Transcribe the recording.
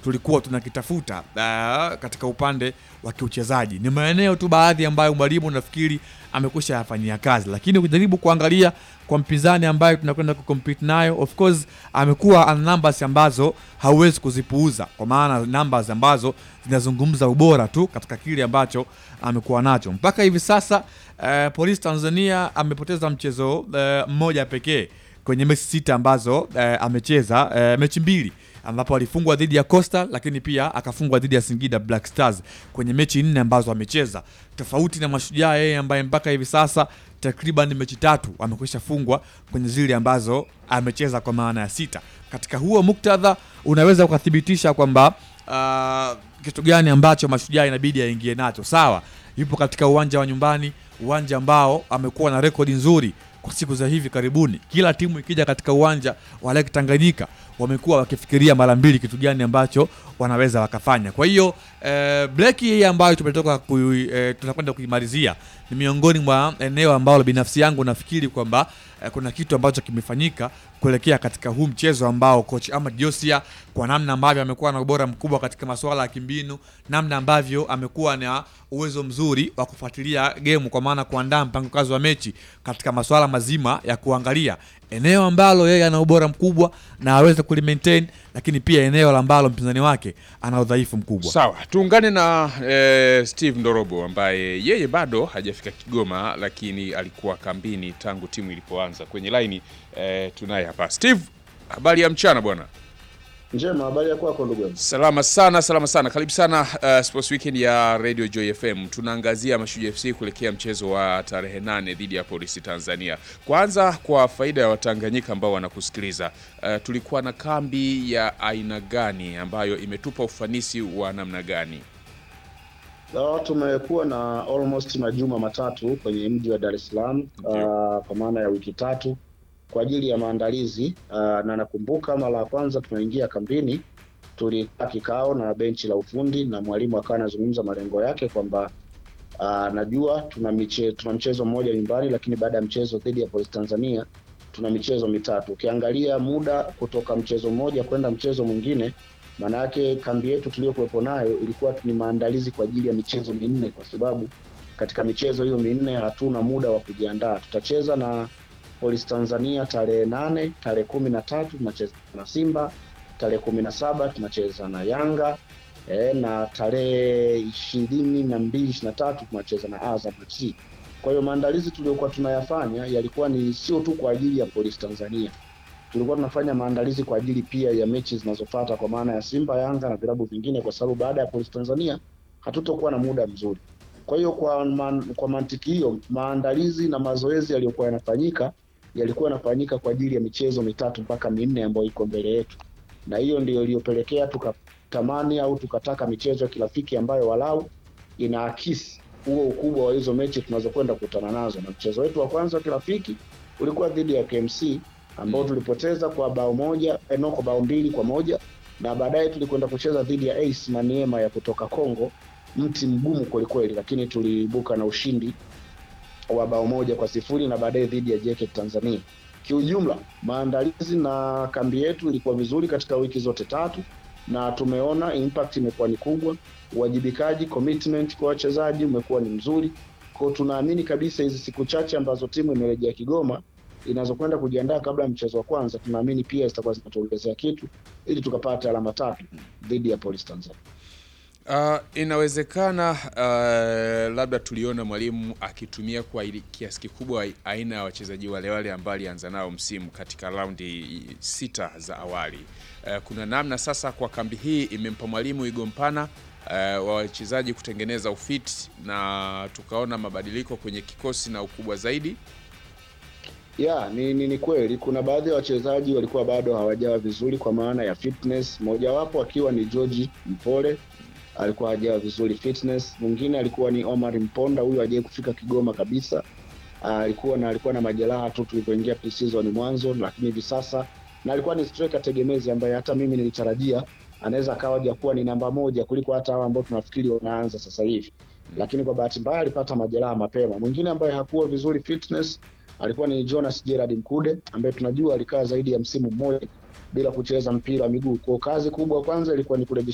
tulikuwa tunakitafuta uh, katika upande wa kiuchezaji. Ni maeneo tu baadhi ambayo mwalimu nafikiri amekwisha yafanyia kazi, lakini ukijaribu kuangalia kwa mpinzani ambaye tunakwenda kucompete nayo, of course amekuwa ana numbers ambazo hauwezi kuzipuuza, kwa maana numbers ambazo zinazungumza ubora tu katika kile ambacho amekuwa nacho mpaka hivi sasa. Uh, Police Tanzania amepoteza mchezo uh, mmoja pekee kwenye mechi sita ambazo uh, amecheza uh, mechi mbili ambapo alifungwa dhidi ya Coastal lakini pia akafungwa dhidi ya Singida Black Stars kwenye mechi nne ambazo amecheza, tofauti na Mashujaa yeye ambaye mpaka hivi sasa takriban mechi tatu amekwisha fungwa kwenye zile ambazo amecheza kwa maana ya sita. Katika huo muktadha unaweza ukathibitisha kwamba uh, kitu gani ambacho Mashujaa inabidi aingie nacho. Sawa, yupo katika uwanja wa nyumbani, uwanja ambao amekuwa na rekodi nzuri kwa siku za hivi karibuni. Kila timu ikija katika uwanja wa Lake Tanganyika wamekuwa wakifikiria mara mbili kitu gani ambacho wanaweza wakafanya. Kwa hiyo eh, breki hii ambayo tumetoka ku, eh, tunakwenda kuimalizia ni miongoni mwa eneo ambalo binafsi yangu nafikiri kwamba eh, kuna kitu ambacho kimefanyika kuelekea katika huu mchezo ambao coach Ahmad Josia kwa namna ambavyo amekuwa na ubora mkubwa katika masuala ya kimbinu, namna ambavyo amekuwa na uwezo mzuri wa kufuatilia game, kwa maana kuandaa mpango kazi wa mechi katika masuala mazima ya kuangalia eneo ambalo yeye ana ubora mkubwa na aweze kulimaintain, lakini pia eneo ambalo mpinzani wake ana udhaifu mkubwa. Sawa, tuungane na eh, Steve Ndorobo ambaye yeye bado hajafika Kigoma, lakini alikuwa kambini tangu timu ilipoanza. Kwenye laini eh, tunaye hapa Steve. Habari ya mchana bwana. Njema, habari ya kwako ndugu yangu? Salama sana, salama sana. Karibu sana uh, Sports Weekend ya Radio Joy FM. Tunaangazia Mashujaa FC kuelekea mchezo wa tarehe nane dhidi ya Polisi Tanzania. Kwanza, kwa faida ya Watanganyika ambao wanakusikiliza, uh, tulikuwa na kambi ya aina gani ambayo imetupa ufanisi wa namna gani? Leo tumekuwa na almost majuma matatu kwenye mji wa Dar es Salaam uh, kwa maana ya wiki tatu kwa ajili ya maandalizi uh, na nakumbuka mara ya kwanza tunaingia kambini tulikaa kikao na benchi la ufundi na mwalimu akawa anazungumza malengo yake kwamba uh, najua tuna miche, tuna mchezo mmoja nyumbani, lakini baada ya mchezo dhidi ya Police Tanzania tuna michezo mitatu. Ukiangalia muda kutoka mchezo mmoja kwenda mchezo mwingine, maana yake kambi yetu tuliyokuwepo nayo ilikuwa ni maandalizi kwa ajili ya michezo minne, kwa sababu katika michezo hiyo minne hatuna muda wa kujiandaa. Tutacheza na Police Tanzania tarehe nane, tarehe kumi na tatu tunacheza na Simba, tarehe kumi na saba tunacheza na Yanga e, na tarehe ishirini na mbili ishirini na tatu tunacheza na Azam FC. Kwa hiyo maandalizi tuliyokuwa tunayafanya yalikuwa ni sio tu kwa ajili ya Police Tanzania, tulikuwa tunafanya maandalizi kwa ajili pia ya mechi zinazofuata kwa maana ya Simba, Yanga na vilabu vingine, kwa sababu baada ya Police Tanzania hatutokuwa na muda mzuri. Kwa hiyo kwa, man, kwa mantiki hiyo maandalizi na mazoezi yaliyokuwa yanafanyika yalikuwa yanafanyika kwa ajili ya michezo mitatu mpaka minne ambayo iko mbele yetu, na hiyo ndio iliyopelekea tukatamani au tukataka michezo ya kirafiki ambayo walau inaakisi huo ukubwa wa hizo mechi tunazokwenda kukutana nazo. Na mchezo wetu wa kwanza wa kirafiki ulikuwa dhidi ya KMC ambao tulipoteza kwa bao moja eno, kwa bao mbili kwa moja na baadaye tulikwenda kucheza dhidi ya Ace Maniema ya kutoka Congo, mti mgumu kwelikweli, lakini tuliibuka na ushindi wa bao moja kwa sifuri na baadaye dhidi ya JKT Tanzania. Kiujumla, maandalizi na kambi yetu ilikuwa vizuri katika wiki zote tatu, na tumeona impact imekuwa ni kubwa. Uwajibikaji, commitment kwa wachezaji umekuwa ni mzuri, kwa tunaamini kabisa hizi siku chache ambazo timu imerejea Kigoma inazokwenda kujiandaa kabla ya mchezo wa kwanza, tunaamini pia zitakuwa zinatuongezea kitu ili tukapata alama tatu dhidi ya Police Tanzania. Uh, inawezekana uh, labda tuliona mwalimu akitumia kwa ili- kiasi kikubwa aina ya wachezaji wale wale ambao alianza nao msimu katika raundi sita za awali. Uh, kuna namna sasa kwa kambi hii imempa mwalimu igo mpana uh, wa wachezaji kutengeneza ufit na tukaona mabadiliko kwenye kikosi na ukubwa zaidi. ya ni, ni, ni kweli kuna baadhi ya wachezaji walikuwa bado hawajawa vizuri kwa maana ya fitness, mojawapo akiwa ni George Mpole alikuwa hajawa vizuri fitness. Mwingine alikuwa ni Omar Mponda, huyu hajawahi kufika Kigoma kabisa. Ah, alikuwa na alikuwa na majeraha tu tulipoingia pre-season mwanzo, lakini hivi sasa na alikuwa ni striker tegemezi ambaye hata mimi nilitarajia anaweza akawa jakuwa ni namba moja kuliko hata hao ambao tunafikiri wanaanza sasa hivi, lakini kwa bahati mbaya alipata majeraha mapema. Mwingine ambaye hakuwa vizuri fitness alikuwa ni Jonas Gerard Mkude ambaye tunajua alikaa zaidi ya msimu mmoja bila kucheza mpira wa miguu. Kwa kazi kubwa kwanza ilikuwa ni kurejesha